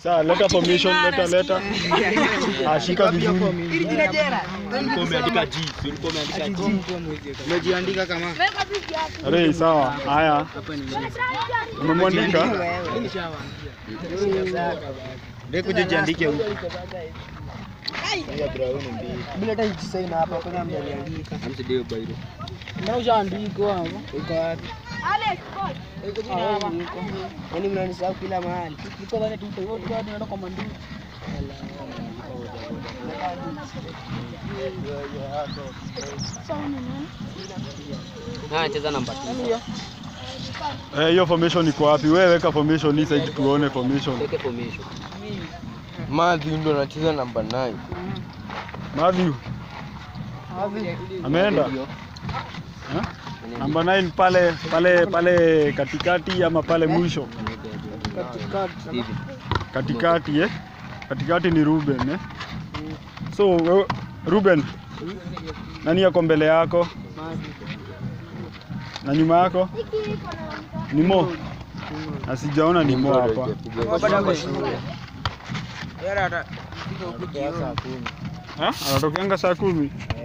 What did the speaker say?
Sawa, leta formation, leta leta. Ashika vizuri. Ili jina jera. Ulikuwa umeandika G, si ulikuwa umeandika G. Umejiandika kama Rei, sawa. Haya. Umemwandika? Ndio kuja jiandike huko. Bila hata ikisaina hapa kwenye mjaliandika. Amsidio bairo. Ndio ushaandikwa hapo. Uko wapi? Yaani mnanisahau kila mahali. Niko ndani tu hivyo tu tunaenda kwa mandu. Ah, cheza namba 2. Eh, hiyo formation iko wapi? Wewe weka formation hii side tuone formation. Weke formation. Madhi ndo anacheza namba 9. Matthew. Ameenda? Eh? Namba 9 pale pale pale katikati ama pale mwisho? Steven. Katikati eh? Katikati ni Ruben eh? So wewe- Ruben, nani yako mbele yako na nyuma yako? Ni Mo. Na sijaona ni Mo hapa. Bado kwa shule. Yara hata. Ha? Anatokeanga saa kumi.